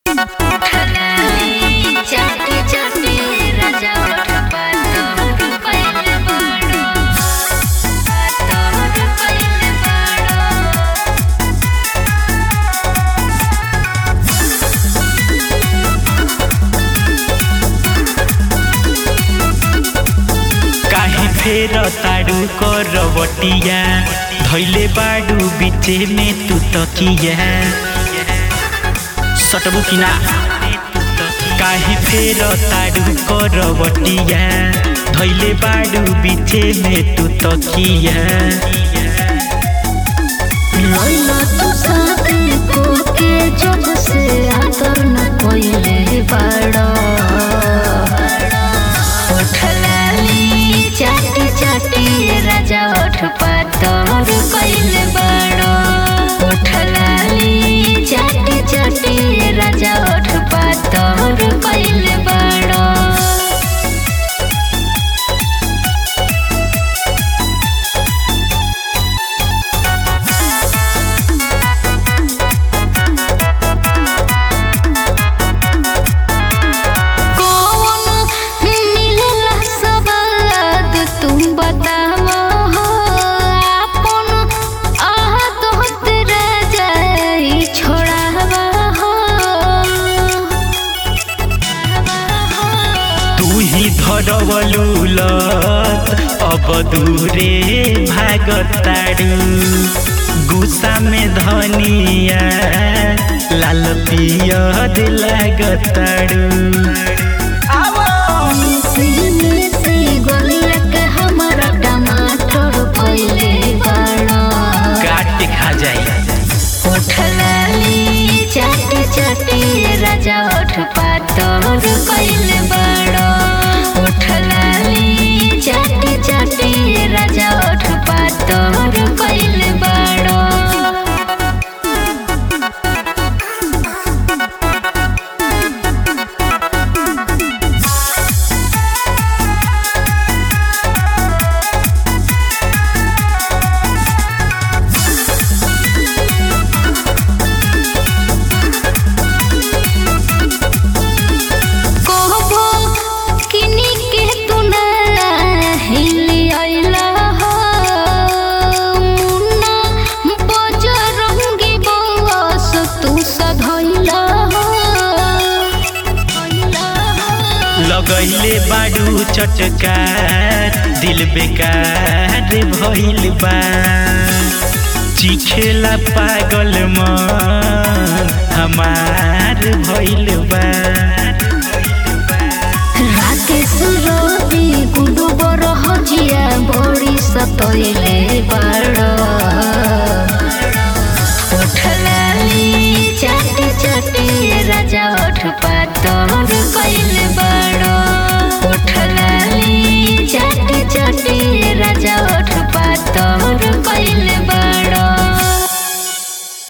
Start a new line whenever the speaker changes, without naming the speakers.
चाटी चाटी राजा उठ पातोर पहिले बडो पातोर पहिले बडो
काहे फेर ताड़ू करवटिया धैले बाड़ू बीचे में तू तकिया सटबू कि ना काहे फेर ताड़ू करवटिया धैले बाड़ू बीचे में तू तकिया
लैला तू साथे कोके जब से आदर न कोइले बडो उठ लाली चाटी चाटी राजा उठ पातोर कइले बडो उठ लाली चाटी चाटी राजा उठ पातोर कइले बडो कौन मिलेला सवाद तुम बतावा हो आपन आह तोहत राजाई छोड़ावा हो
तू ही धरवलू लत अब दूरे भागताड़ू गुस्सा में धनिया लाल पियर लागताड़ू
सीने से गोलिया के हमारा टमाटर पहिले बड़ो
काट के खा जाए
उठलाली चाटी चाटी राजा उठ पातोर कइले बड़ो उठलाली चाटी चाटी राजा उठ पातोर कइले बड़ो कहबो किनी के तू ना हिली आइला हो मुन्ना बजरंगी बस तू सधैला हो
लगैले बाड़ू चटकार दिल बेकार भइल बा चिखेला पागल मन हमार भइल बा
राकेश रवि गुडु बरह जिया बड़ी सतैले बाड़ो उठलाली चाटी चाटी राजा उठ पातोर कइले बाड़ो